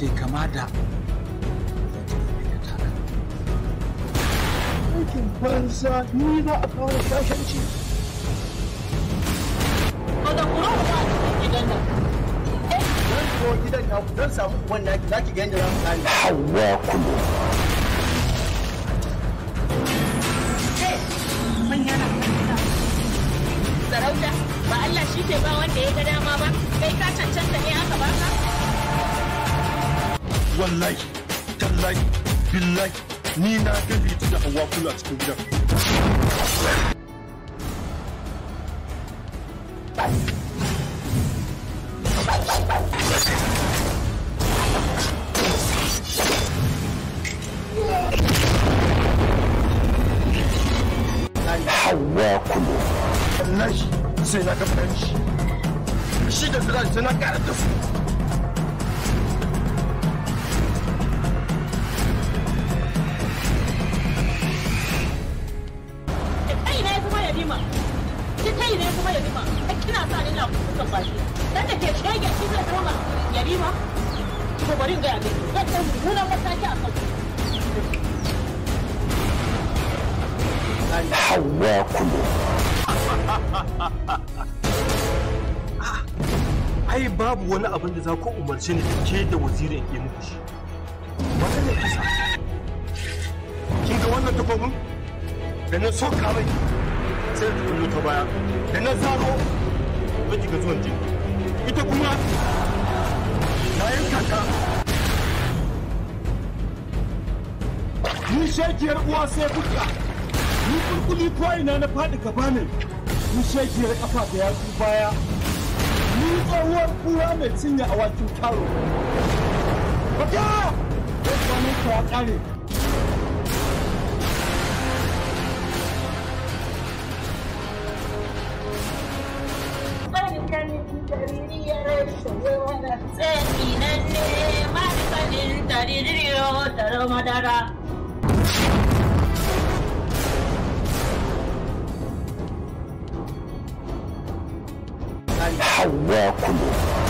ta yi kama da aikin banza ni za a kawo shashanci Kada ku rawa ba a gidan nan. zan zo gidan naku don samu uban naki za ki ga yadda za mu gane Hawa Kulu. Manya na gida. Sarauta ba Allah shi ke ba wanda ya ga dama ba. Kai ka cancanta ne aka baka. wallahi tallahi billahi ni na ga litu da hawa kula a cikin gidan Hawa Kulu. wallahi sai na ga shi shi da zira sai na ƙara da su Da kai ne kuma ya bima. Da kai ne kuma ya bima. Ai kina sa ni na kuka baki. Dan da ke shege shi zai koma ya bima. Ko bari in ga ya miki. Zan ɗan mummunan mataki a kan Hawa Kulu. ai babu wani abin da za ku umarci ni da ke da wazirin ke muku shi wannan ne kisa kin ga wannan takobin da na soka mai sai da kullu ta baya da na zaro ba ki ga zuwan jini ita kuma na yanka ta ni shekiyar uwa sai buka ni kulkuli ko ina na faɗi gaba ne ni shekiyar kafa da yatsu baya ni tsohuwar kura mai cinye awakin karo. Baka! Yau kwanan ka ya kare. madara. Hawa Kulu.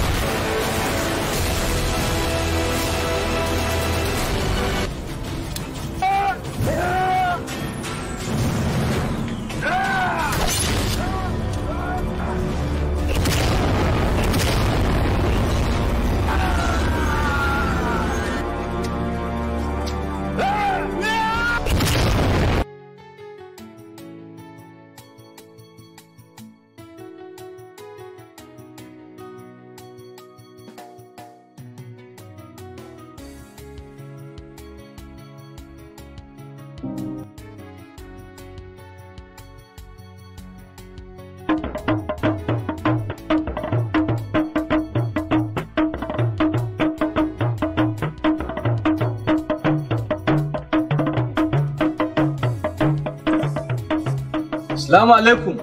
Assalamu alaikum.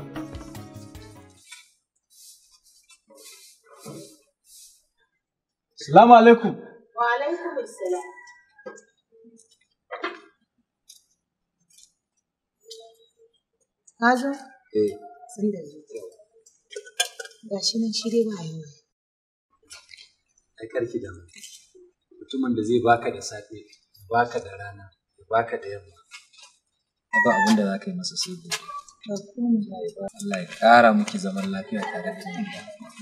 Assalamu alaikum. Wa alaikum assalam. Ka zo? Eh, Sun da zo. Ga shi nan shi dai ba yawa. ai karki da mu. Mutumin da zai baka da safe, ya baka da rana, ya baka da yamma. Ba abin da za ka yi masa sai gobe. Ba komai. Allah ya ƙara miki zaman lafiya tare da ni.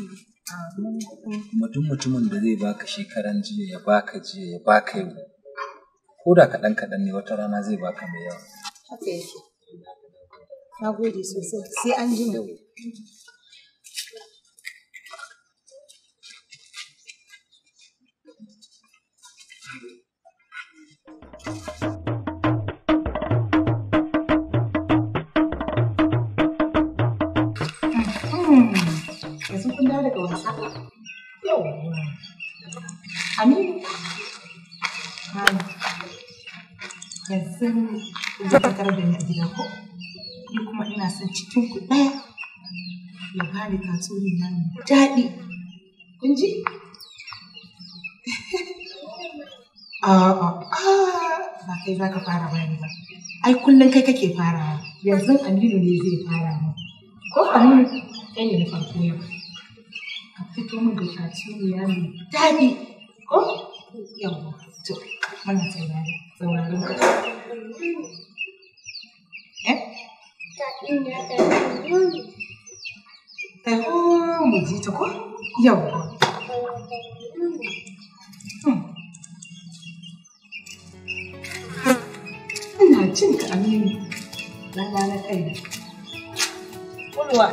Kuma duk mutumin da zai baka shekaran jiya ya baka jiya ya baka yau. Ko da kaɗan kaɗan ne wata rana zai baka mai yawa. Haka yake. Na gode sosai. Sai an ji mu. Yanzu kun dawo daga wasa. Yau. Aminu. Hai. Yanzu zai ka tarar da ni a gida ko? Ni kuma ina son cikin ku ɗaya ya bani tatsuniya mai daɗi. Kun ji? A'a, ba kai za ka fara bani ba. Ai kullum kai kake farawa. Yanzu Aminu ne zai fara mu. Ko Aminu kai ne na farko yau. Ka fito min da tatsuniya mai daɗi. Ko? Yawwa, to, muna saurari, sauraron ka. Eh? Taho mu ji ta ko? Yawwa. Hmm. Ina jin ka Aminu. Rana na kai. Kulwa.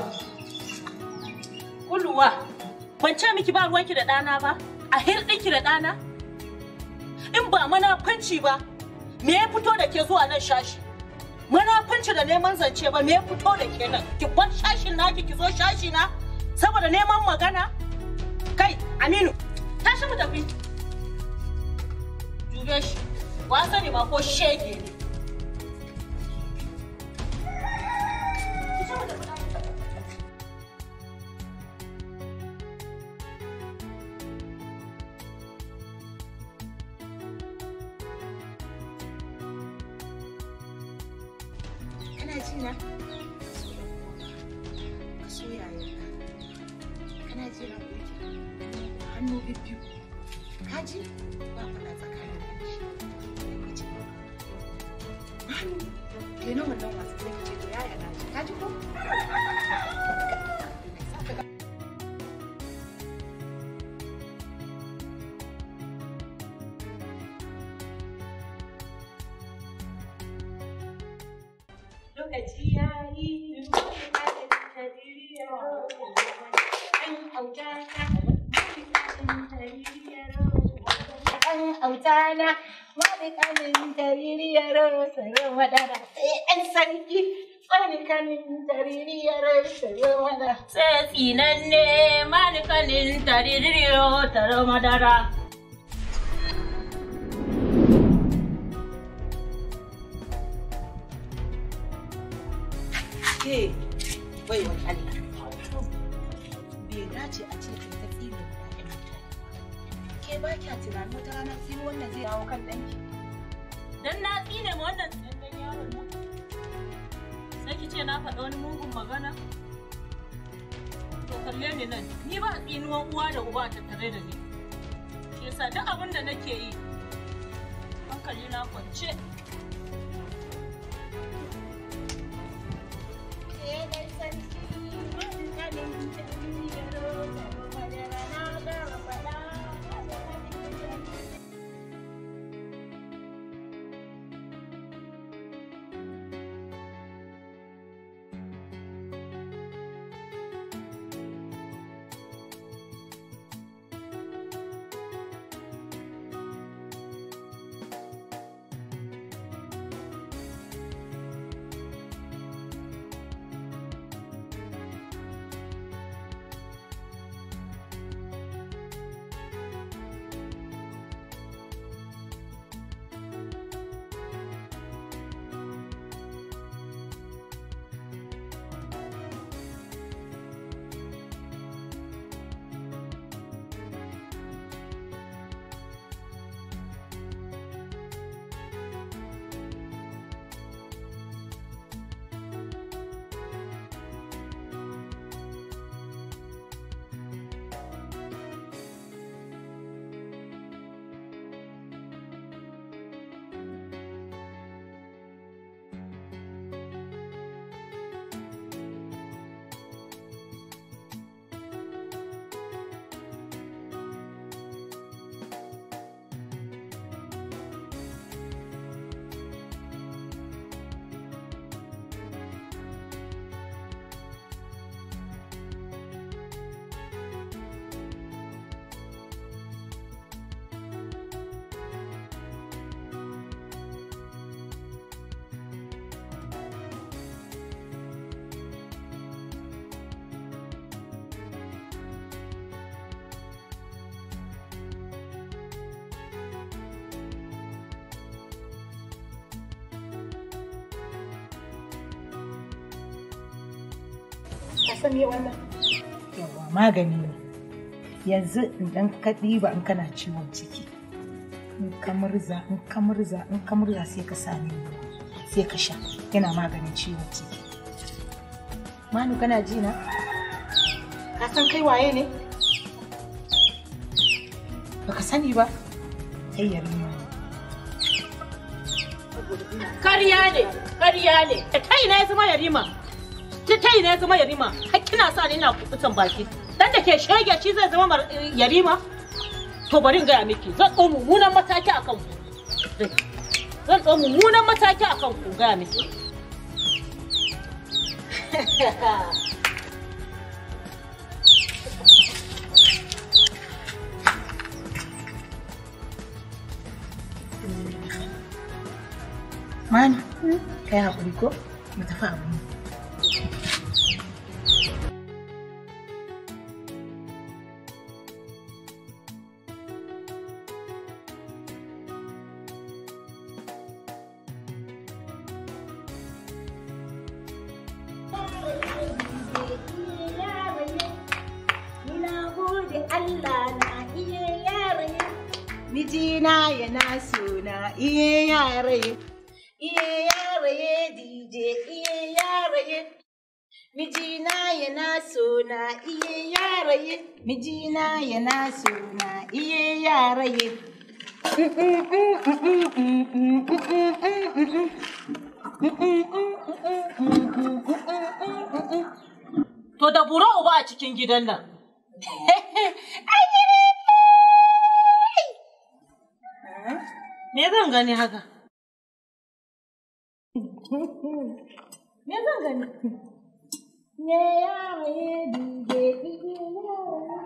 Kulwa. Ban ce miki ba ruwanki da ɗana ba? A hirɗinki da ɗana? In ba manafanci ba, me ya fito da ke zuwa nan shashi? Manafanci da neman zance ba, me ya fito da ke nan? Ki bar shashin naki ki zo shashi na? Saboda neman magana? Kai, Aminu, tashi mu tafi. Dube shi, wa sani ma ko shege ne. Kana ji na? Ka so yayanka. Kana ji na ko hannu bibbiyu. Ka ji? Ba faɗa tsakanin da shi. Ka ji? Hannu. Kenan wannan wasu sai ka ce to yaya na ji. Ka ji ko? Lokaci ya yi autana wani kanin jaririyar sayo madara sai an sarki wani kanin jaririyar sayo madara sai tsinanne manikanin tariririyo taro madara. ke bai wa Allah bai dace a ce kai ta tsine wa ƴaƴan mutane ke ba kya tunanin wata rana tsino wannan zai dawo kan ɗanki Dan na tsine ma wannan tsinannen yaron nan. Sai ki ce na faɗa wani mugun magana? To kalle ni nan, ni ba tsinuwan uwa da uba a tattare da ni. Shi yasa duk abin da nake yi, hankali na kwance. ka san me wannan yawa magani ne yanzu idan ka ɗiba in kana ciwon ciki in ka murza in ka murza in ka murza sai ka sami ruwa sai ka sha yana maganin ciwon ciki manu kana ji na ka san kai waye ne baka sani ba kai yarima ne Kariya ne, kariya ne. Da kai na ya zama yarima. Ta kai na ya zama yarima. Har kina sa ni ina kuɓutan baki. Dan da ke shege shi zai zama mar- yarima. To bari in gaya miki, zan ɗau mummunan mataki a kan ku. Zan ɗau mummunan mataki a kan ku gaya miki. mani kai haƙuri ko mu tafi abu ne Mijina yana suna iye yaraye, iye yaraye DJ iye yaraye. Mijina yana suna iye yaraye, mijina yana suna iye yaraye. To da buro uba a cikin gidan nan. Me zan gani haka? Me zan gani? Ne yaraye DJ iye yaraye.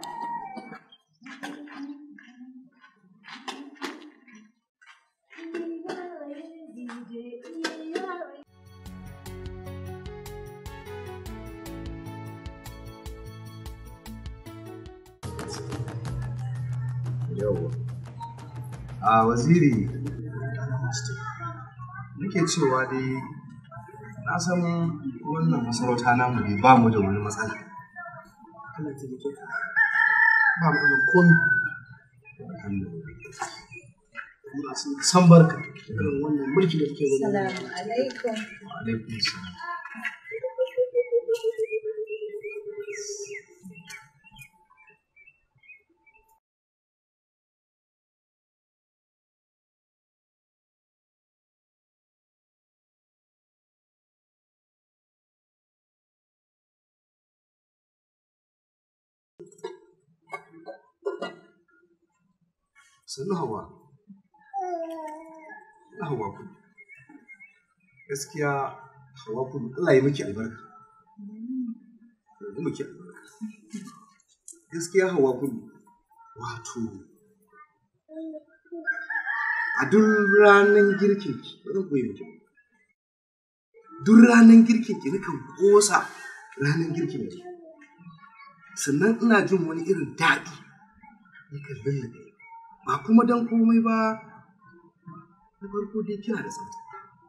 Yawwa. A waziri nake cewa dai na san wannan masarauta namu ne ba mu da wani matsala. Allah ta rike ka ba mu da komi muna son san barka irin wannan mulki da kake gudanar Salamu alaikum. Wa alaikum salam. Sannu hawa. Na hawa kudu. Gaskiya hawa kudu Allah ya miki albarka. Allah ya miki albarka. Gaskiya hawa kudu. Wato. A duk ranar girkin ki, ba zan koyi miki. ba. Duk ranar girkin ki nakan kosa ranar girkin ki. Sannan ina jin wani irin daɗi. Yakan lullube. Ba kuma don komai ba, na farko dai kina da tsafta.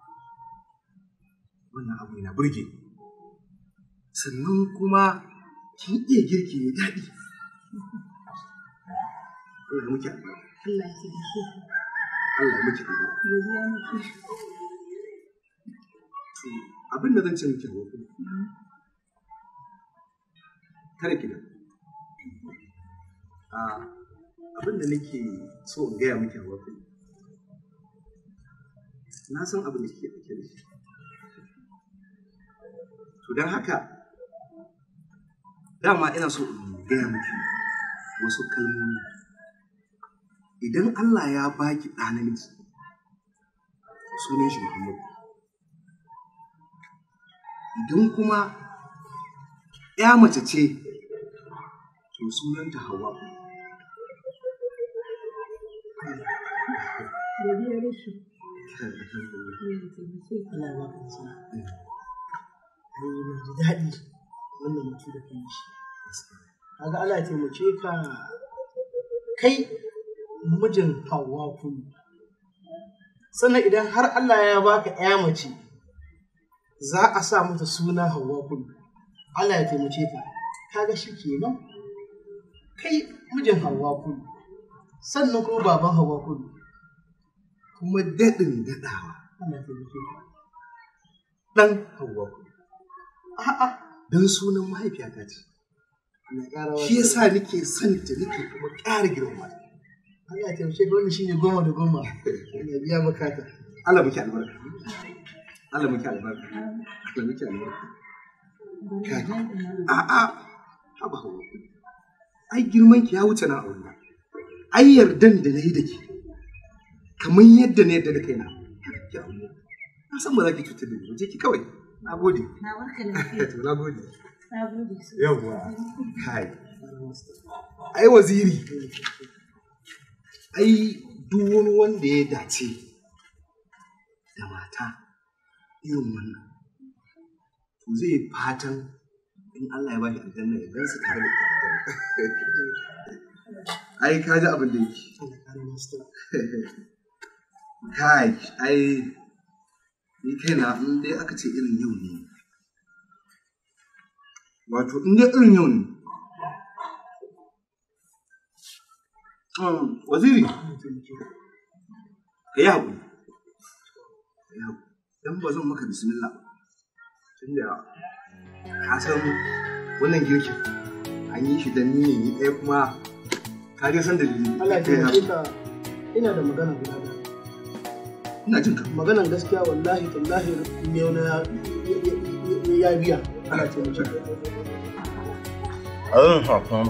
Wannan abu yana burge ni. Sannan kuma kin iya girki mai daɗi. Allah ya muke albarka. Allah ya taimake ka. Allah ya muke albarka. Godiya nake. To, Abin da zan ce miki hawa kuma. Kada ki da. Abin da nake so in gaya miki hawa kuma. Na san abin da kike ɗauke da shi. To don haka, dama ina so in gaya miki wasu kalmomi. Idan Allah ya baki ɗa namiji, sunan shi Muhammadu. Idan kuma ‘ya mace ce, to sunanta Hauwa. Godiya nake. Allah ya baka nasara ai na ji daɗi wannan mutu da kai shi kaga Allah ya taimake ka kai mijin Hauwa kullu sannan idan har Allah ya baka ƴa mace za a sa mata suna Hauwa kullu Allah ya taimake ka kaga shi kenan kai mijin Hauwa kullu sannan kuma baban Hauwa kullu Kuma daɗin daɗawa, Allah ya taimake ka ɗan Hauwa ku. a'a Don sunan mahaifiyata ce. Allah ya ƙara Shi yasa nake son ta nake kuma ƙara girma. Allah ya taimake ka wannan shine goma da goma. Ya biya bukata. Allah muke albarka Allah muke albarka Allah muke albarka kai a'a haba hawa ai girman ki ya wuce na aure ai yardan da nayi da ke kamar yadda na yadda da kaina ki aure na san ba za ki cutar da ni ba je ki kawai na gode Na barka lafiya. to na gode Na gode sosai. yawwa kai ai waziri ai duk wani wanda ya dace da mata irin wannan to zai fatan in Allah ya bashi aljanna ya gansu tare da ita ai ka ji abin da yake Allah ya kare masu tara. kai ai ni kaina in dai aka ce irin yau ne wato in dai irin yau ne Um, waziri ka yi haƙuri ka yi haƙuri don ba zan maka bismillah tun da ka san wannan girkin an yi shi don ni ne ni ɗaya kuma ka dai san dalili Allah ya Ka yi taimake haƙuri. ka. Ina da magana guda da. ina jin ka Maganan gaskiya wallahi tallahi yau na ya biya. Allah ya taimake ka. Abin hakan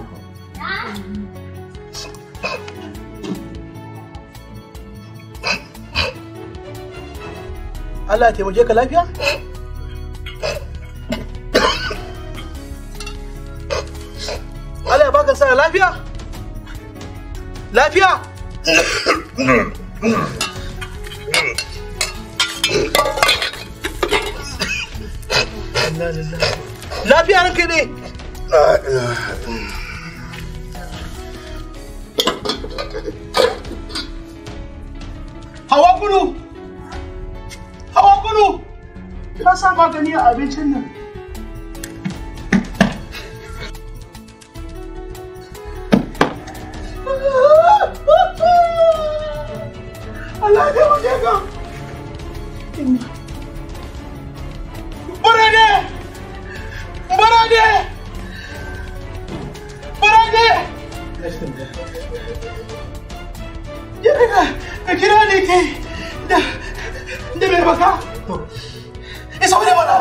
Allah ya taimake ka lafiya? Allah ya baka sa lafiya? Lafiya? Lafiya ranka ne? Hawa kunu! Hawa kunu! Ka sa magani a abincin nan. Allah ya taimake ka! Barade! Barade! Barade! Ya ka ka kira ni kai da da mai baka. Isa wani mana.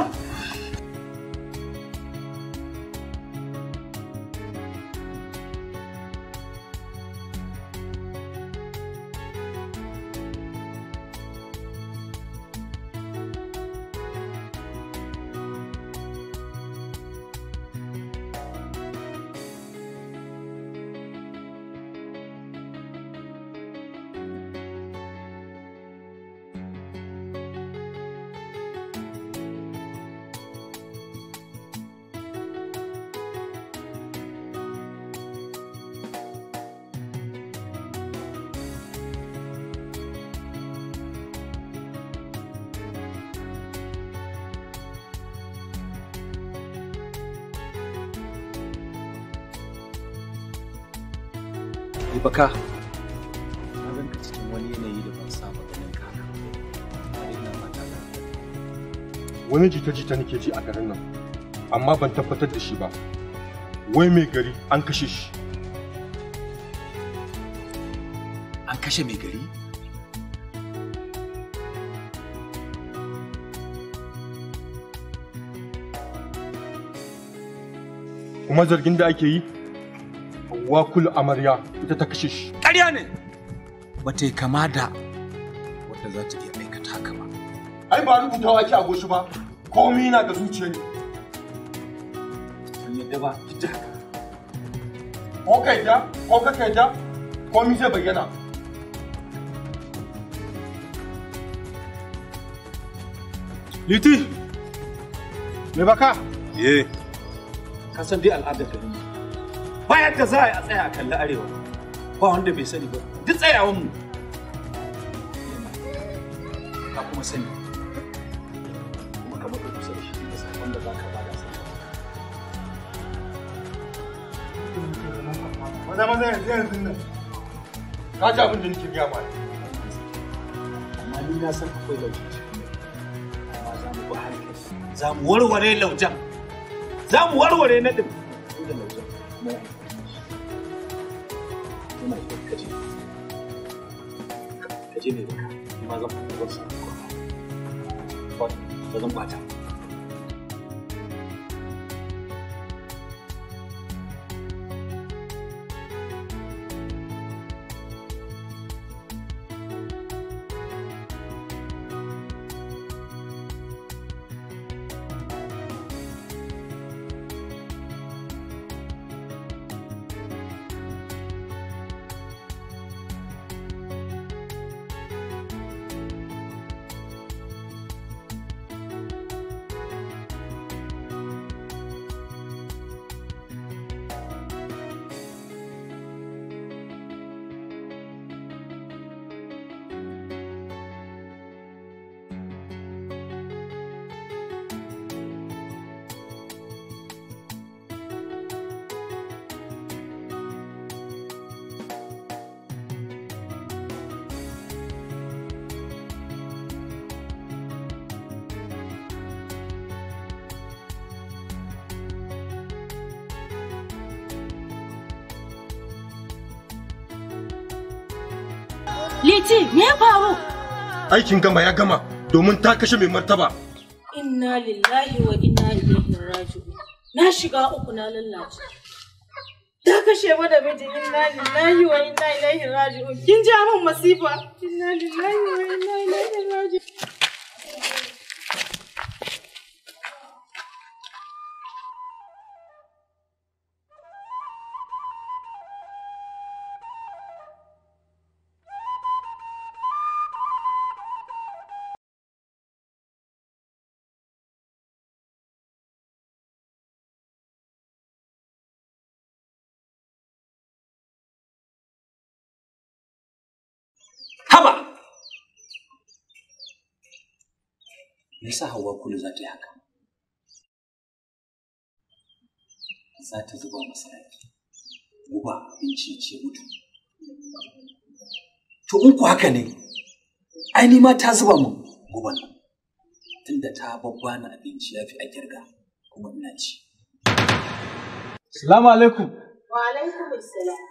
baka na ganka cikin wani yanayi da ban saba ganin ka har ina mata wani jita-jita nake ji a garin nan amma ban tabbatar da shi ba wai mai gari an kashe shi an kashe mai gari kuma zargin da ake yi wakul amarya ita ta kashe shi ƙarya ne ba ta yi kama da wadda za ta iya aikata haka ba ai ba rubutawa ake a goshi ba komai na da zuciya ne ban yadda ba duk da haka ko ka yadda ko ka yadda komai zai bayyana liti me baka eh ka san dai al'adar garin mu ba yadda za a yi a tsaya a kalli arewa ba wanda bai sani ba duk tsayawan mu ka kuma sani kuma ka baka kusa da shi da sakon da za ka bada sa maza maza yanzu yanzu nan ka ji abin da nake gaya ma amma ni na san akwai lauje cikin amma za mu bi hankali za mu warware laujan za mu warware na ɗin da laujan mai amfani da shi muna iya kaje ka je mai baka ni ma zan fita zan samu kwana ba zan bata Liti, me ya faru? Aikin gama ya gama domin ta kashe mai martaba. Inna lillahi wa inna ilaihi raji'un. Na shiga uku na lallace. Ta kashe mana miji inna lillahi wa inna ilaihi raji'un. Kin ja min masifa. Inna lillahi wa inna ilaihi raji'un. haba me yasa hawa kulu za ta yi haka za ta zuba masa raki guba abinci ce mutu to in ku haka ne ai ni ma ta zuba min guban nan tunda ta babbana abinci ya fi a kirga kuma ina ci Salamu alaikum. Wa alaikum assalam.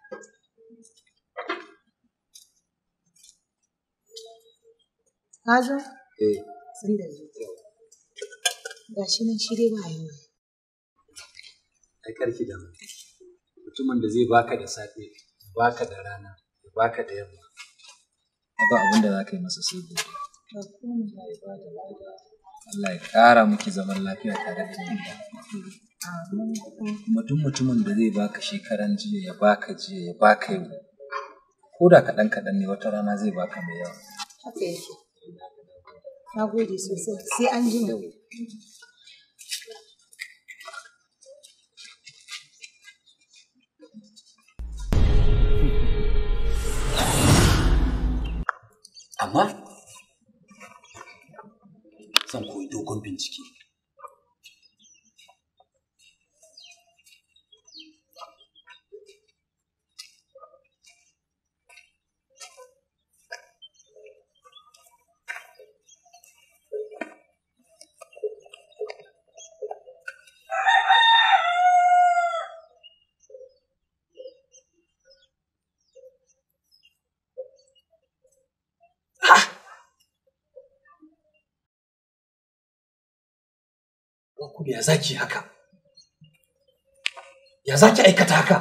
Ka zo? Eh, Sun da zo. Ga shi nan shi dai ba yawa. ai karki da mutumin da zai baka da safe ya baka da rana ya baka da yamma ba abin da za ka yi masa sai gobe Ba komai. Allah ya ƙara miki zaman lafiya tare da ni Amin. kuma duk mutumin da zai baka shekaran jiya ya baka jiya ya baka yau ko da kaɗan kaɗan ne wata rana zai baka mai yawa Haka yake. Na gode sosai. Sai an ji mu. amma zan koyi dogon bincike Kuma ya zaki haka? Ya zaki aikata haka?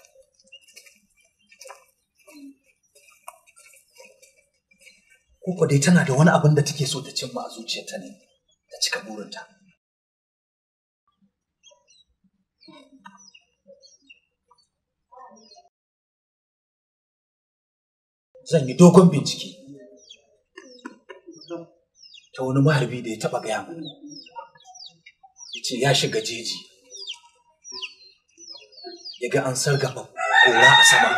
Koko dai tana da wani abin da take so ta cimma a zuciyarta ne, ta cika burinta. Zan yi dogon bincike ta wani maharbi da ya taɓa gaya mani. ce ya shiga jeji ya ga an sargafa kora a sama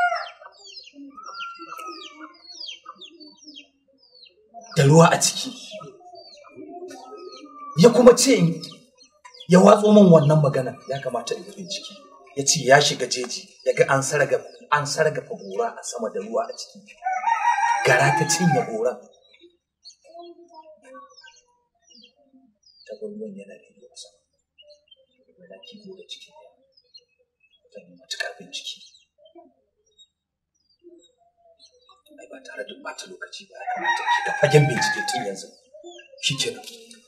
da ruwa a ciki ya kuma ce in- ya watso min wannan magana ya kamata in yi bincike ya ce ya shiga jeji ya ga an sargafa an sargafa gora a sama da ruwa a ciki gara ta cinye goran ta gulmun yana da a sama yana kibo da ciki zan yi matuƙar bincike ai ba tare da ɓata lokaci ba ya kamata ki ga fagen bincike tun yanzu shi kenan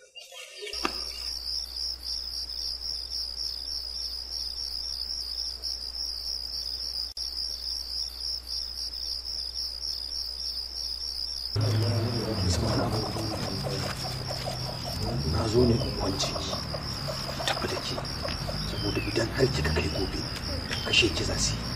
na zo ne in kwance ki tafi da ke saboda idan har kika kai gobe kashe ki za su yi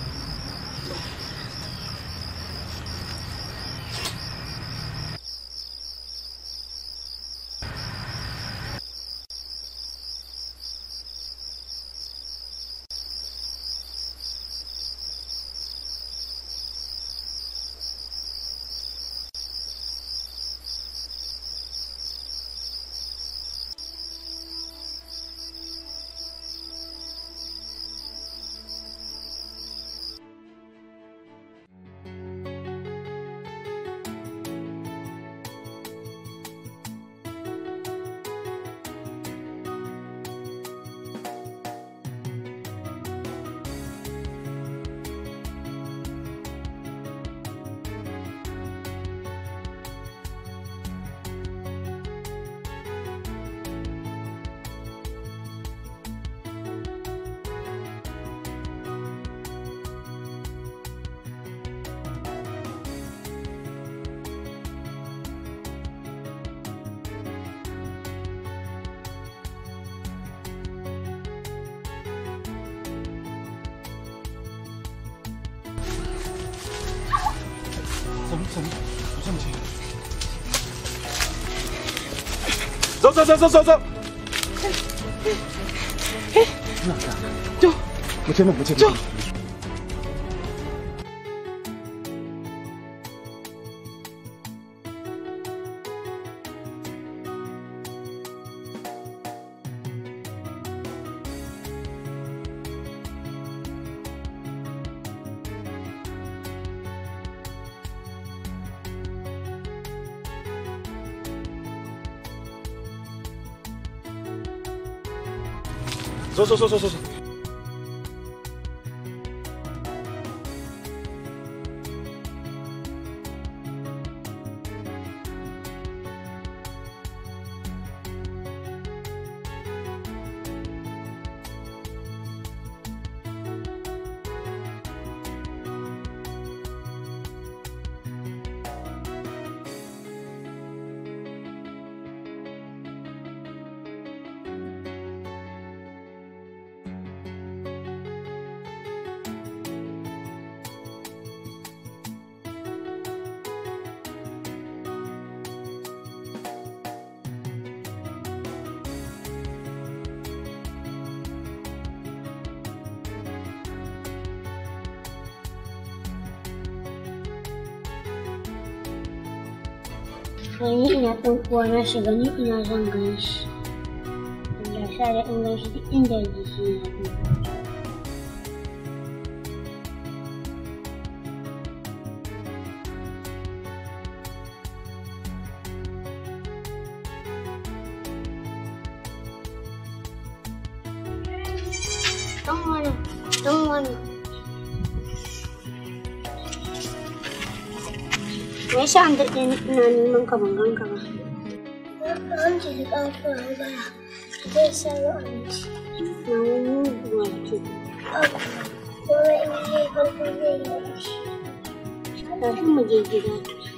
走走走走走走。 就mu ce mu mu ce mu 走走走走走走。 Wani ina ɗan uwa na shiga ni ina zan gan shi. Allah sa da in gan shi duk inda yake shi na bi. Ɗan wani, ɗan wani. Me yasa an daɗe ina neman ka ban gan ka ba? An ce da ƙafuwa bara. Zai sayo abinci. Na wani muguwa ke. Kuma in yi farko zai yi abinci. Tafi mu je gida.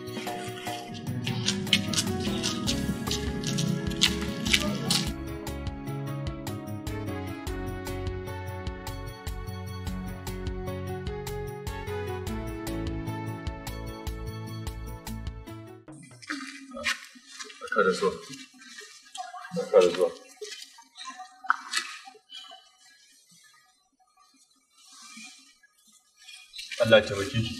Barka da zuwa. Barka da zuwa. Allah ya taimake ki.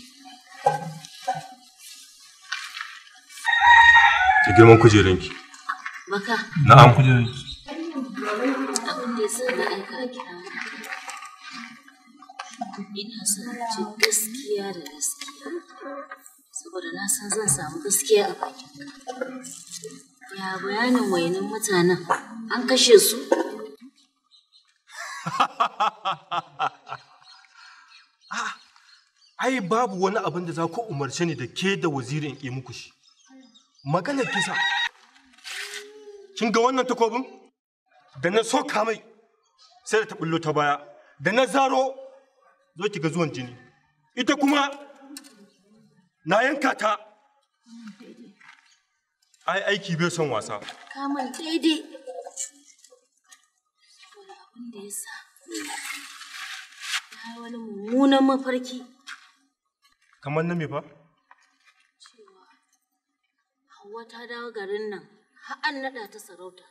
Ki girman kujeranki. Baka, Na'am kujeranki. abin da ya sa na aika a kira ina son ci gaskiya da gaskiya. Saboda na san zan samu gaskiya a bakinka. Ya bayanin wayanin mutanen an kashe su? ai babu wani abin da za ku umarce ni da ke da wazirin in muku shi maganar kisa kin ga wannan takobin da na soka mai sai da ta bullo ta baya da na zaro zo ki ga zuwan jini ita kuma na yanka ta ai aiki bai son wasa Kamun daidai. Saboda abin da ya sa na yi wani mummunan mafarki kamar na me fa cewa Hauwa ta dawo garin nan har an naɗa ta sarauta.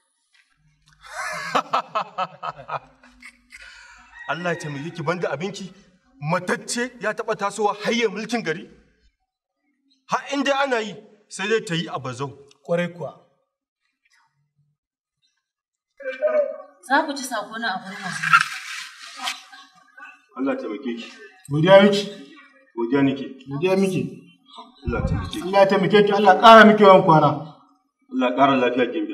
Allah ya taimake ki banda abinki matacce ya taɓa tasowa hayye mulkin gari har inda ana yi sai dai ta yi a bazau Kwarai kuwa. Za ku ci sako na abin masu. Allah ya taimake ki Godiya miki. godiya nake Godiya miki. Allah ya taimake ki Allah ya taimake ki Allah ƙara miki yawan kwana. Allah ya ƙara lafiya gimbiya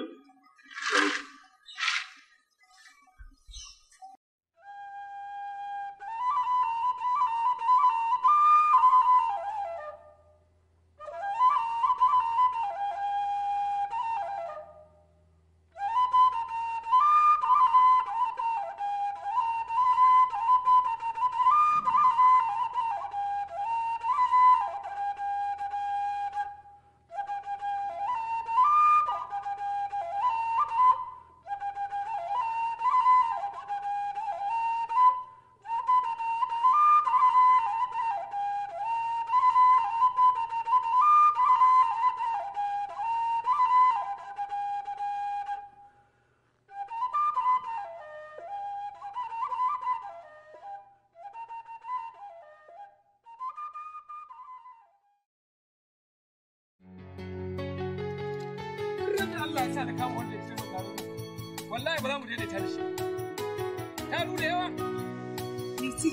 Ran Allah ya sa da kama wanda ya ce maka wallahi ba za mu daidaita da shi. Ta da yawa. Liti,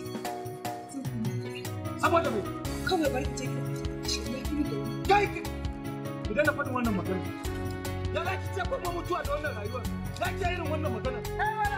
Saboda me? kawai bari in je ka shi mai gini da wani. Kai ki. Ku daina faɗin wannan magana. Ya za ki ce kuma mutuwa da wannan rayuwar. Za ki yi irin wannan magana. Kai mana.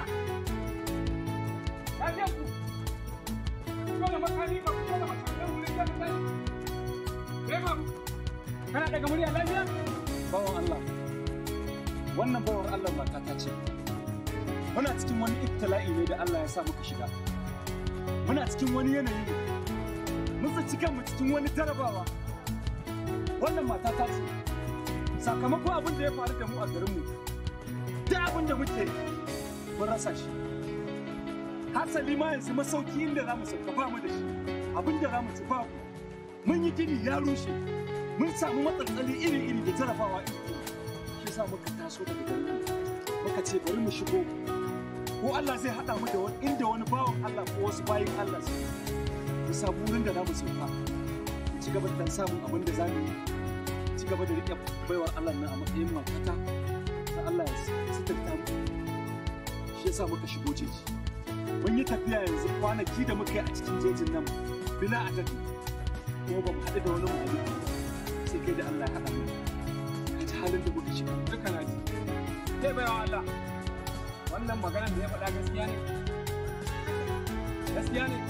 Lafiya ku. Ko da makami ba ku ko da makaman wurin da kai. Kai ba. Kana daga murya lafiya? bawan Allah wannan bawar Allah mata ta ce muna cikin wani ibtila'i ne da Allah ya sa muka shiga muna cikin wani yanayi ne mun tsinci kanmu cikin wani jarabawa wannan mata ta ce sakamakon abin da ya faru da mu a garinmu duk abin da muke mun rasa shi hasali ma yanzu masauki inda za mu sauka ba mu da shi abin da za mu ci babu mun yi gini ya rushe mun samu matsaltsali iri-iri da jarabawa iri shi sa muka taso daga garin muka ce bari mu shigo ko Allah zai haɗa mu da wani inda wani bawan Allah ko wasu bayin Allah su mu samu wurin da za mu sauka mu ci gaba da samun abin da za mu yi mu ci gaba da riƙe baiwar Allah nan a matsayin matata da Allah ya suturta mu shi yasa muka shigo jeji mun yi tafiya yanzu kwanaki da muka yi a cikin jejin nan bila adadi kuma ba mu haɗu da wani muhalli sai kai da Allah ya haɗa mu ka ji halin da muka shiga Duka na ji. Kai baiwa Allah. Wannan maganar da ya faɗa gaskiya ne. Gaskiya ne.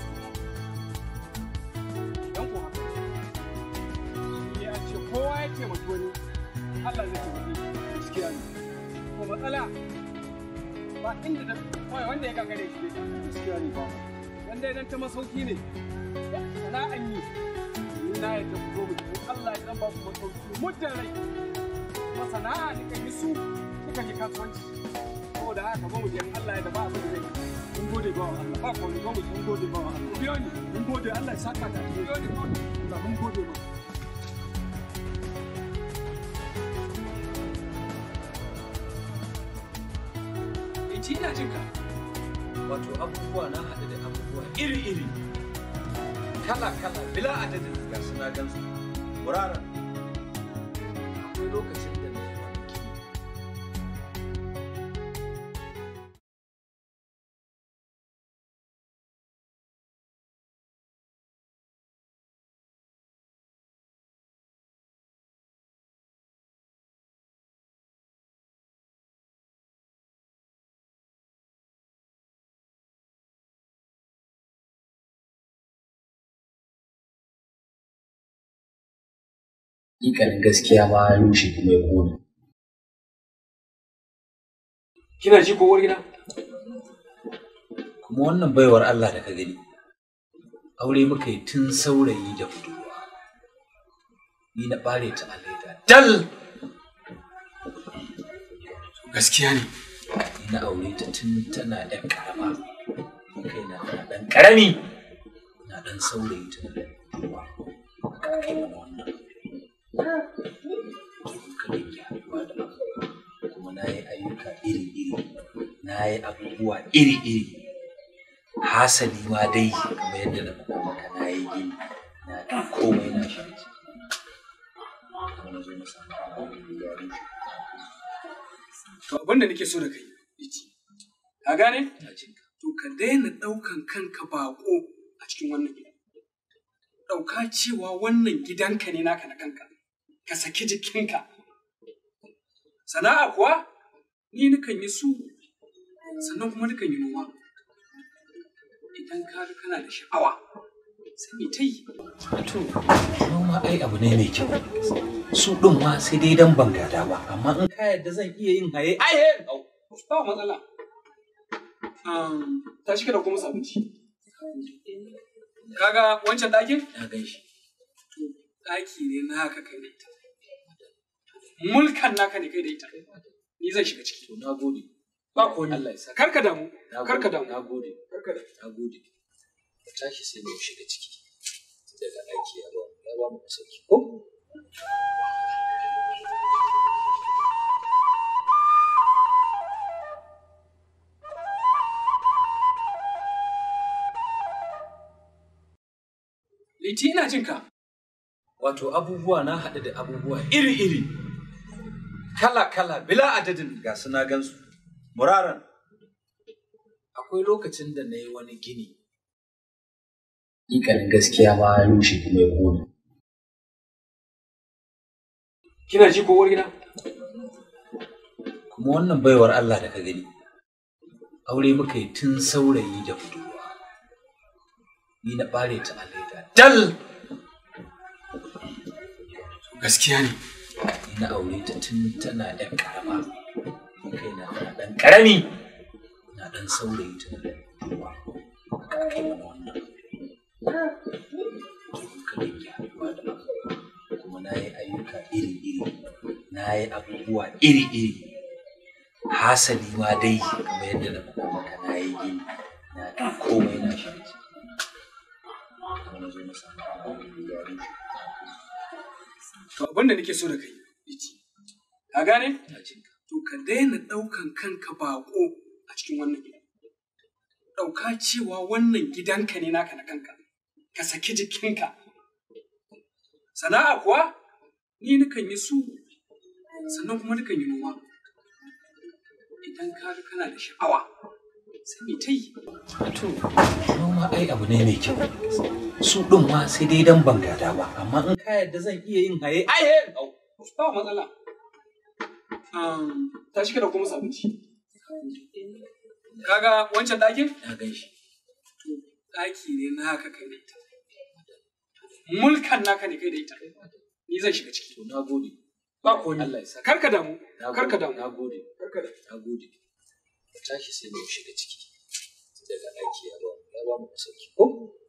Dan kuwa. Shi ya ce kowa ya taimaki wani. Allah zai taimake shi. gaskiya ne Ko matsala. Ba inda da kawai wanda ya gagare shi ne. gaskiya ne ba Wanda idan ta masauki ne. Sana'an yi. Ni na yadda ku zo mu tafi. Allah ya dan ba ku masauki. Muddin rai. Kuma sana'a ne kan yi su. Sukan yi kasuwanci. Saboda haka ba mu je in Allah ya da ba abin da zai yi. mun gode ba wa Allah ba ko ni ba mu mun gode ba wa Allah biyo ni mun gode Allah ya saka ta biyo ni ko Allah mun gode ma in ci ina jin ka wato abubuwa na haɗu da abubuwa iri-iri kala-kala bila adadin ga suna gansu wuraren akwai lokacin Ikanin gaskiya ma ya rushe kuma ya kone. Kina ji ko uwar gida? Kuma wannan baiwar Allah da ka gani, aure muka yi tun saurayi da budurwa. Ni na ɓare ta a leda. Dal! Gaskiya ne. Ni na aure ta tun tana ɗan ƙarama. Ni kaina tana ɗan ƙarami. Na ɗan saurayi tana ɗan budurwa. Haka aka yi mana wannan. Muka dinga haɗuwa da abubuwa. Kuma na yi ayyuka iri-iri. Na yi abubuwa iri-iri. Hasali ma dai kamar yadda na faɗa maka na yi gini. Na ɗan komai na shi ciki. Kuma na zo na samu aure ya rushe. To abin da nake so da kai, Iti. Ka gane? To ka daina ɗaukan kanka baƙo a cikin wannan gida. Ɗauka cewa wannan gidanka ne naka na kanka. Ka saki jikinka. Sana'a kuwa ni nukan yi su sannan kuma nukan yi noma. Idan ka ga kana da sha'awa sai mai ta yi. To, noma ai abu ne mai kyau. Su ɗin ma sai dai dan ban gada ba, amma in ka yarda zan iya yin haye, ai haye! Ba matsala. Um, tashi ka da kuma abinci. Kaga wancan ɗakin? Na gan shi. To, ɗaki ne naka kai da ita. Mulkan naka ne kai da ita. Ni zan shiga ciki. To, na gode. Ba ko Allah ya sa. Karka damu. Karka damu. Na gode. Karka damu. Na gode. Ka tashi sai mu shiga ciki. Daga ɗaki ya ba mu, ya ba mu sauki. Ko? Liti ina jin ka. Wato abubuwa na haɗu da abubuwa iri-iri. Kala-kala, bila adadin ga su na gansu. Muraran. Akwai lokacin da na yi wani gini. Ikanin gaskiya ma ya rushe kuma ya kone. Kina ji ko uwar gida? Kuma wannan baiwar Allah da ka gani. Aure muka yi tun saurayi da budurwa. Ni na ɓare ta a leda. Dal! Gaskiya ne. Ni na aure ta tun tana ɗan ƙarama. Ni kaina tana ɗan ƙarami. Na ɗan saurayi tana ɗan budurwa. Haka aka yi mana wannan. Muka dinga haɗuwa da abubuwa. Kuma na yi ayyuka iri-iri. Na yi abubuwa iri-iri. Hasali ma dai kamar yadda na faɗa maka na yi gini. Na ɗan komai na shi ciki. Kuma na zo na samu aure ya rushe. To abin da nake so da kai, Liti. Ka gane? Na jin ka. To ka daina ɗaukan kanka baƙo a cikin wannan gida. Ɗauka cewa wannan gidanka ne naka na kanka. Ka saki jikinka. Sana'a kuwa ni nukan yi su sannan kuma nukan yi noma. Idan ka ga kana da sha'awa sai mai ta yi. To, noma ai abu ne mai kyau. Su ɗin ma sai dai dan ban gada ba, amma in ka yarda zan iya yin haye, ai haye! Ba matsala. Um, tashi ka da kuma abinci. Kaga wancan ɗakin? Na gan shi. ɗaki ne naka kai da ita. Mulkan naka ne kai da ita. Ni zan shiga ciki. To, na gode. Ba ko Allah ya sa. Karka damu. Na gode. Karka damu. Na gode. Karka damu. Na gode. Ka tashi sai mu shiga ciki. Daga ɗaki ya ba mu, ya ba mu sauki. Ko?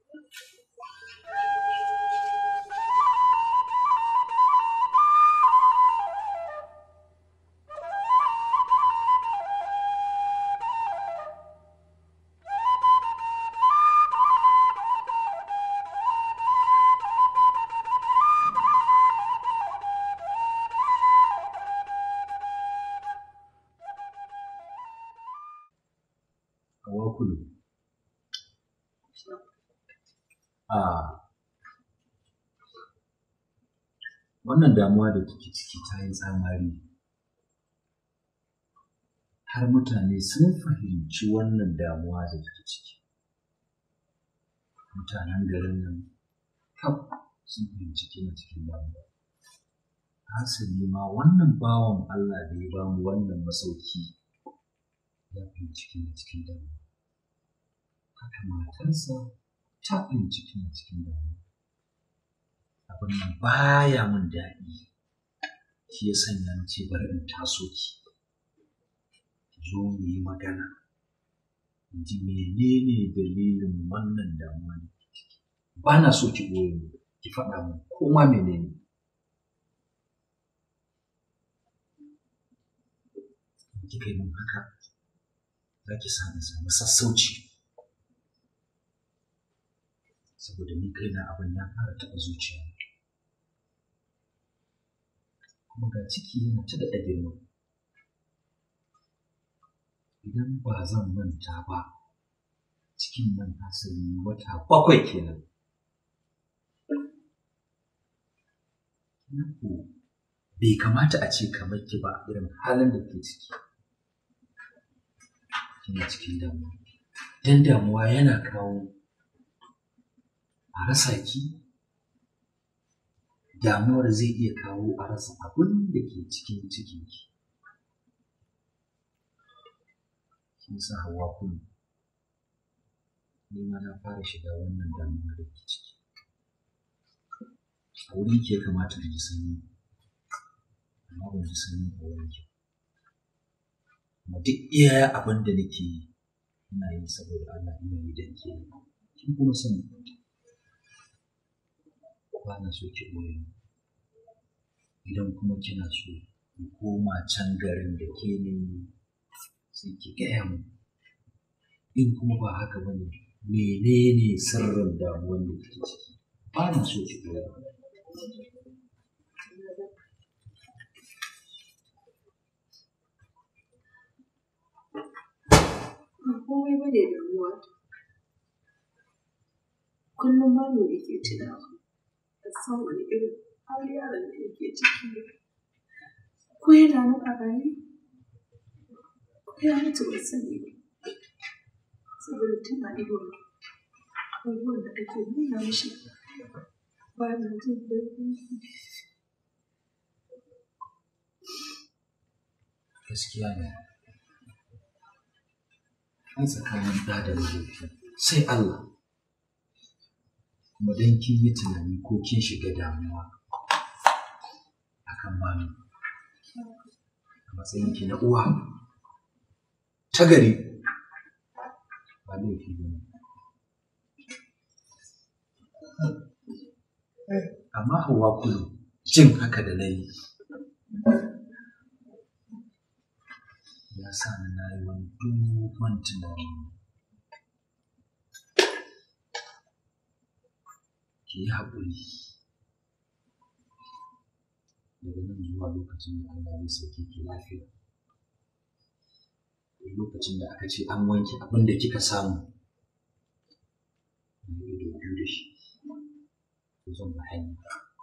Hawa kudu. A wannan damuwa da kike ciki ta yi tsamari. Har mutane sun fahimci wannan damuwa da kike ciki. Mutanen garin nan kaf sun fahimci kina cikin damuwa. Hasali ma wannan bawan Allah da ya bamu wannan masauki ya fahimci kina cikin damuwa. Haka matarsa ta fahimci kina cikin damuwa. abin nan baya mun daɗi shi ya sanya na ce bari in taso ki ki zo mu yi magana in ji menene dalilin wannan damuwa da ke ciki ba na so ki goye mu ki faɗa mu ko ma menene in kika yi min haka za ki sa in samu sassauci saboda ni kaina abin ya fara taɓa zuciya kuma ga ciki yana ta daɗa girma idan ba zan manta ba cikin nan asali wata bakwai kenan na ko bai kamata a ce kamar ki ba irin halin da ke ciki kina cikin damuwa dan damuwa yana kawo a rasa ki damuwar zai iya kawo a rasa abin da ke cikin cikinki kin sa hawa kuma ni ma na fara shiga wannan damuwa da ke ciki a wurin ke kamata na ji sanyi amma ban ji sanyi a wurin ki kuma duk iya abin da nake yi ina yi saboda Allah ina yi dan ke kin kuma sani ba na so ki ɓoye ni idan kuma kina so ki koma can garin da ke ne sai ki gaya mu in kuma ba haka ba ne menene sirrin damuwar da kike ciki ba na so ki ɓoye Ba komai ba ne damuwa. Kullum ma me yake tunawa. Ban san wani irin hali yaron da yake ciki ba. Ko yana nan a raye? Ko ya mutu ban sani ba. Saboda tun a idon abubuwan da ake nuna mishi ba na jin daɗi. gaskiya ne an tsakanin ɗa da mahaifi sai Allah kuma don kin yi tunani ko kin shiga damuwa akan mami a matsayin ki na uwa ta gari ba laifi ba ne amma hawa kulu jin haka da na yi ya sa ni na yi wani dogon tunani ki yi haƙuri daga nan zuwa lokacin da Allah zai sauke ki lafiya lokacin da aka ce an wanke abin da kika samu na ido biyu da shi to zan ba hanya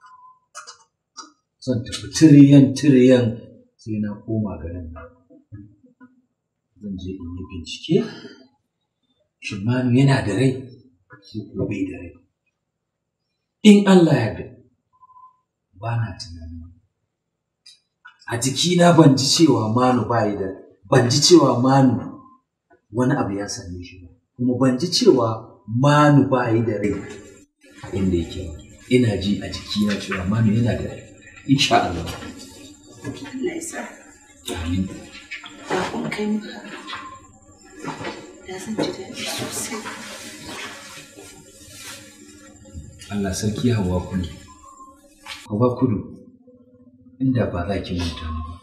zan tafi tiriyan tiriyan sai na koma garin nan zan je in yi bincike shin manu yana da rai ko kuma bai da rai in Allah ya yarda ba na tunani a jikina ban ji cewa manu ba da ban ji cewa manu wani abu ya same shi ba kuma ban ji cewa manu ba yi da rai a inda yake ba ina ji a jikina cewa manu yana da rai insha Allah Allah ya sa. amin Da kun kai mu haka. Da zan ji daɗi sosai. Allah sarki hawa kudu hawa kudu inda ba za ki manta ni ba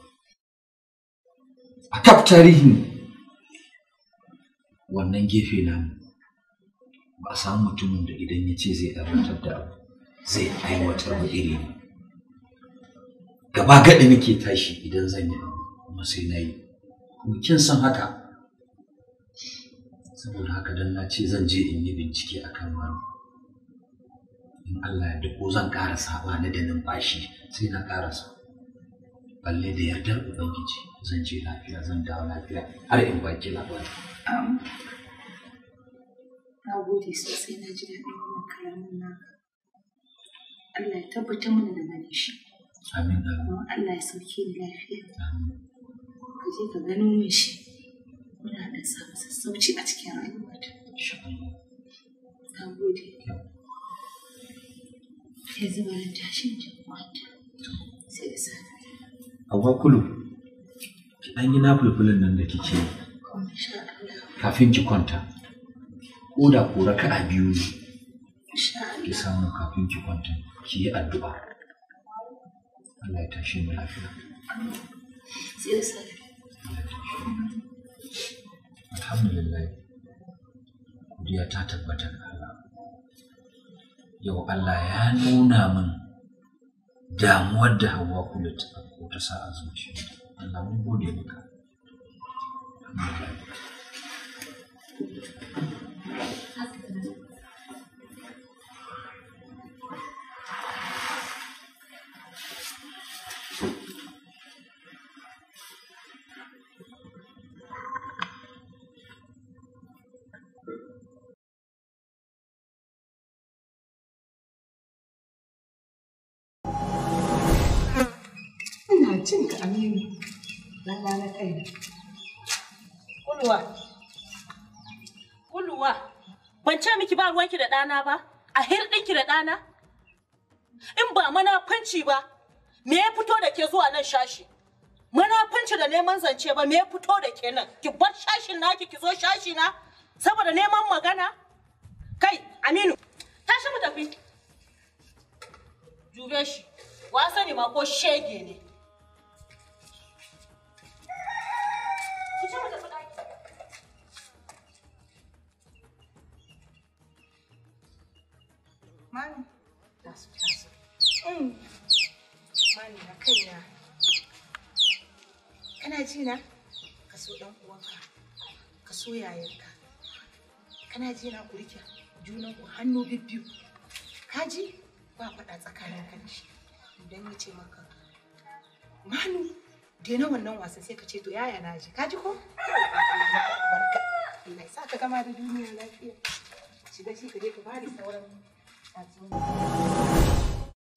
a kaf tarihin wannan gefe namu ba a samu mutumin da idan ya ce zai aiwatar da abu zai aiwatar da iri ne gaba gaɗi nake tashi idan zan yi abu kuma sai na yi kuma kin san haka saboda haka dan na ce zan je in yi bincike akan wani in Allah ya ko zan ƙarasa ba ni da numfashi sai na ƙarasa balle da yardar ubangiji zan je lafiya zan dawo lafiya har in baki labari Am. Na gode sosai na ji daɗin wannan kalamin naka. Allah ya tabbatar mana da gane shi. amin amin Kuma Allah ya sauke ni lafiya. amin Ka je ka gano min shi. Muna da samu sassauci a cikin rayuwata. insha Allah Na gode. yanzu bari tashin ji kwanta sai da safe Hauwa kulu, ki ɗan yi nafulfulin nan da kike yi insha Allah kafin ki kwanta. Ko da ko raka'a biyu ne insha Allah ki samu kafin ki kwanta ki yi addu'a. Allah ya tashi mu lafiya. sai da safe Alhamdulillah. Godiya ta tabbata ga Allah. Yau Allah ya nuna min damuwar da Hauwa kulu ta ko ta sa a zuciyarta. Allah mun gode maka. Alhamdulillah. Ina jin ka Aminu. Lalla na kaina. Kulwa. Kulwa. Ban ce miki ba ruwanki da ɗana ba? A hirɗinki da ɗana? In ba manafanci ba, me ya fito da ke zuwa nan shashi? Manafanci da neman zance ba, me ya fito da ke nan? Ki bar shashin naki ki zo shashi na? Saboda neman magana? Kai, Aminu, tashi mu tafi. Jube shi, wa sani ma ko shege ne. Ki ce mu tafi ɗaki. Mami, tasu tasu. Mm. Mami na kaina. Kana ji na? Ka so ɗan uwanka. Ka so yayanka. Kana ji na ku rike junan ku hannu bibbiyu. Ka ji? Ba faɗa tsakanin ka da shi. Idan ya ce maka Manu, daina wannan wasan sai ka ce to yaya na ji. Ka ji ko? Barka. Allah ya sa ka gama da duniya lafiya. Shiga shi ka je ka bari sauran tatsuniya.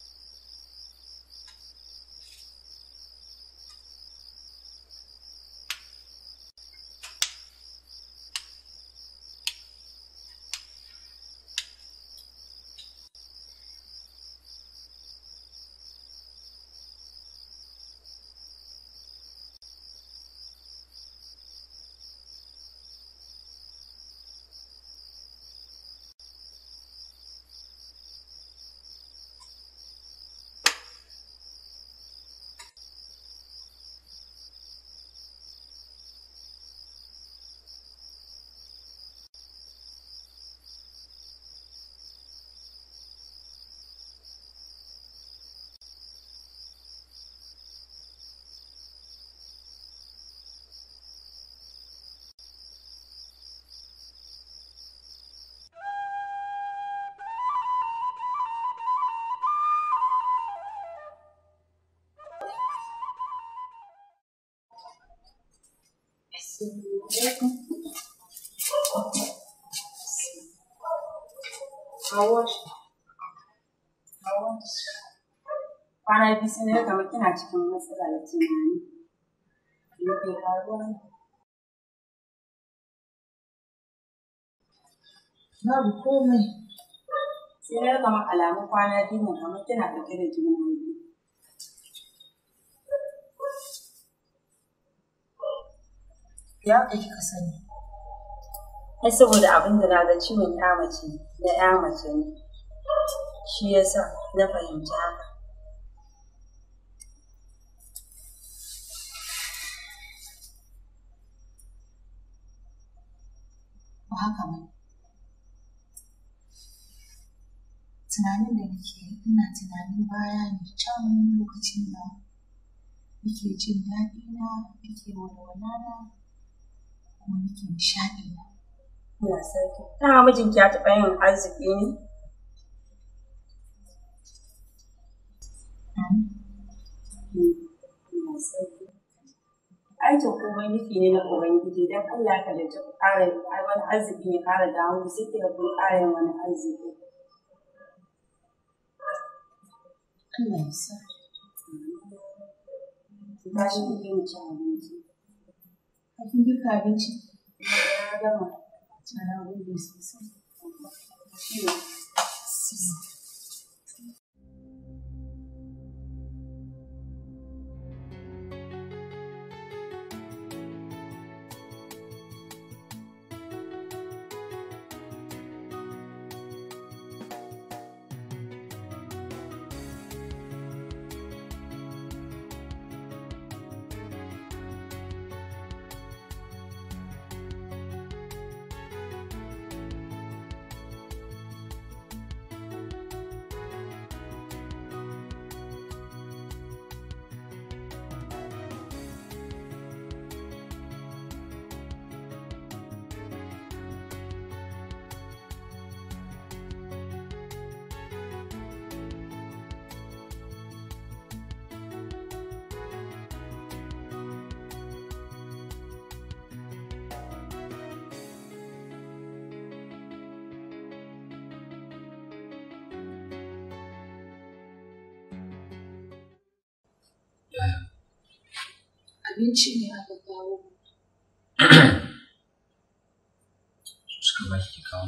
Hawa. Hawa. Kwana biyu sai na ga kamar kina cikin matsala da tunani. Me ke faruwa ne? Babu komai. Sai na ga kamar alamun kwana biyu ne kamar kina ɗauke da juna biyu. Ya ka kika sani. Ai saboda abin da na ga ciwon ya mace na ya mace ne. Shi yasa na fahimci haka. Ba haka ba. Tunanin da nake yi, ina tunanin baya ne can lokacin da nake jin daɗi na, nake walwala na, kuma nake nishaɗi na. Ina sarki. Dama mijinki ya taɓa yin arziki ne? Ina sarki. Aikin komai nufi ne na Ubangiji don Allah ka da ta ƙara wani arziki ya ƙara dawo sai ka kun ƙara yin wani arziki. Allah ya sa. Ba shi kuke mu ci abinci. Kafin girka abinci. Ya gama. Ana gode sosai. Abinci ne aka kawo. suka ba ki kawo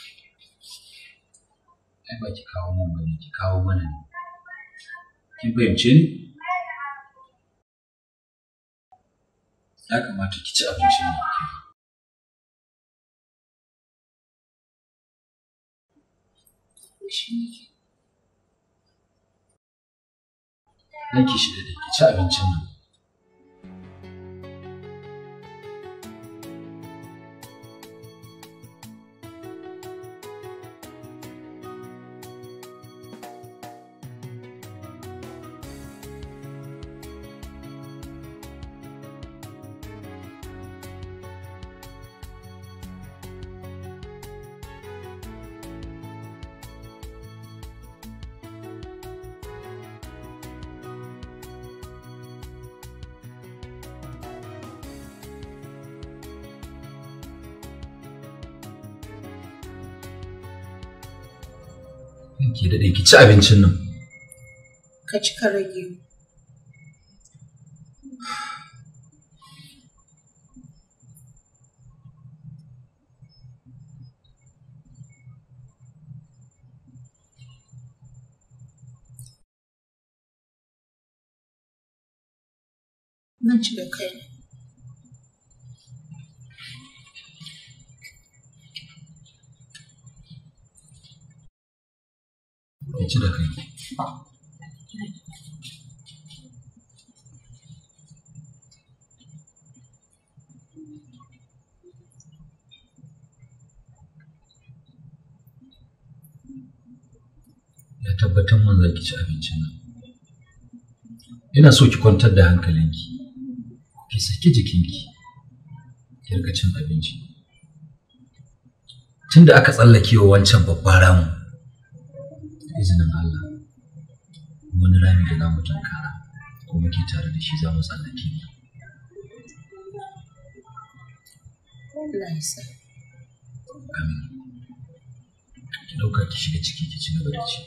ai ba ki kawo mun bane ki kawo mana ne kin fahimce ni ya kamata ki ci abincin nan ki Ranki shi da ki ci abincin nan. Ranki daɗe ki ci abincin nan. Ka ci ka rage. Nan ci da kai. Ki ci da kai. Ya tabbatar mun za ki ci abincin nan. Ina so ki kwantar da hankalinki. Ki saki jikinki. Ki riƙa cin abinci. Tunda aka tsallake wa wancan babban ramin. da izinin Allah wani rami da za mu tankara ko muke tare da shi za mu tsallake Allah ya sa. amin ki ɗauka ki shiga ciki ki ci gaba da ci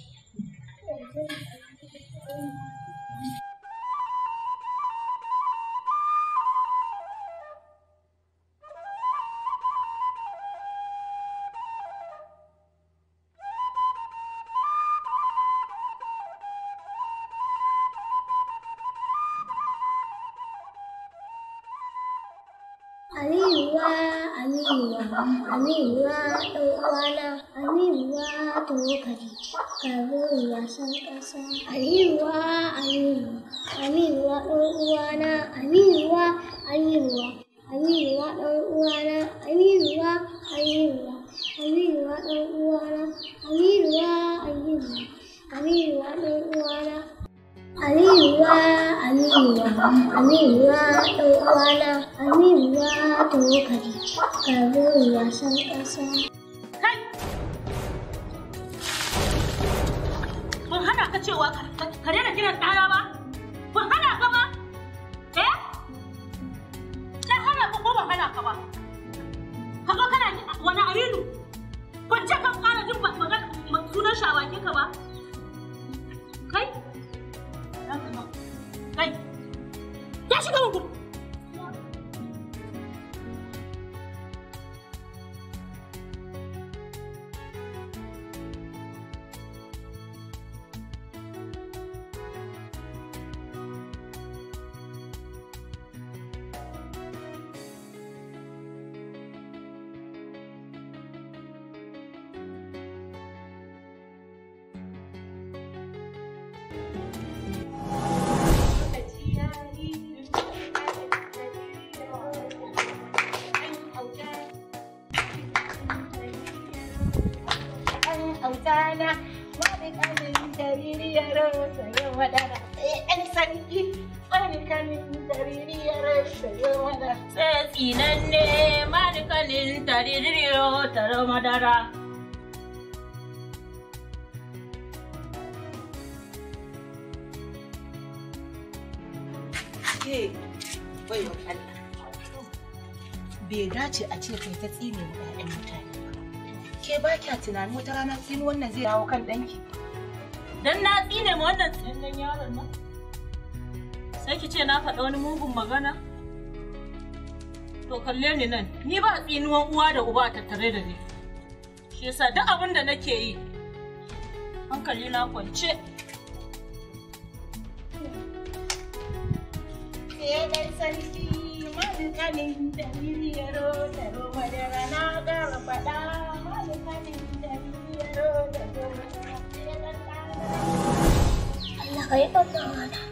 Aliwa, Aliwa, Aliwa, ɗan uwana, Aliwa, tokari, kafin wasan ƙasa. Aliwa, Aliwa, Aliwa, ɗan uwana, Aliwa, Aliwa, Aliwa, ɗan uwana, Aliwa, Aliwa, Aliwa, ɗan uwana, Aliwa, Aliwa, Aliwa, ɗan uwana. Aliwa, Aliwa, Aliwa, ɗan uwana, Aliwa, tokari, kafin wasan ƙasa. Ban hana ka cewa ka- ka daina kiran ɗana ba? Ban hana ka ba? Eh? Na hana ka ko ban hana ka ba? Ka zo kana yi wani aminu? Ban ce kan ƙara jin ba- magana ma- sunan shi a bakin ka ba? Kai? Kai? Ya shiga mun gudu. autana wani kanin jaririyar sayo madara sai ɗan sarki wani kanin jaririyar sayo madara Sai tsinanne malikanin tariririyo taro madara. ke bai wa Allah bai dace a ce kai ta tsine wa ƴaƴan mutane ba ke ba kya tunanin wata rana tsini wannan zai dawo kan ɗanki Dan na tsine ma wannan tsinannen yaron nan. Sai ki ce na faɗa wani mugun magana? To kalle ni nan, ni ba tsinuwan uwa da uba a tattare da ni. Shi yasa duk abin da nake yi, hankali na kwance. Ke sarki malikanin da miliyaro da roma da rana gara faɗa malikanin da miliyaro da roma Allah ka yi ɗan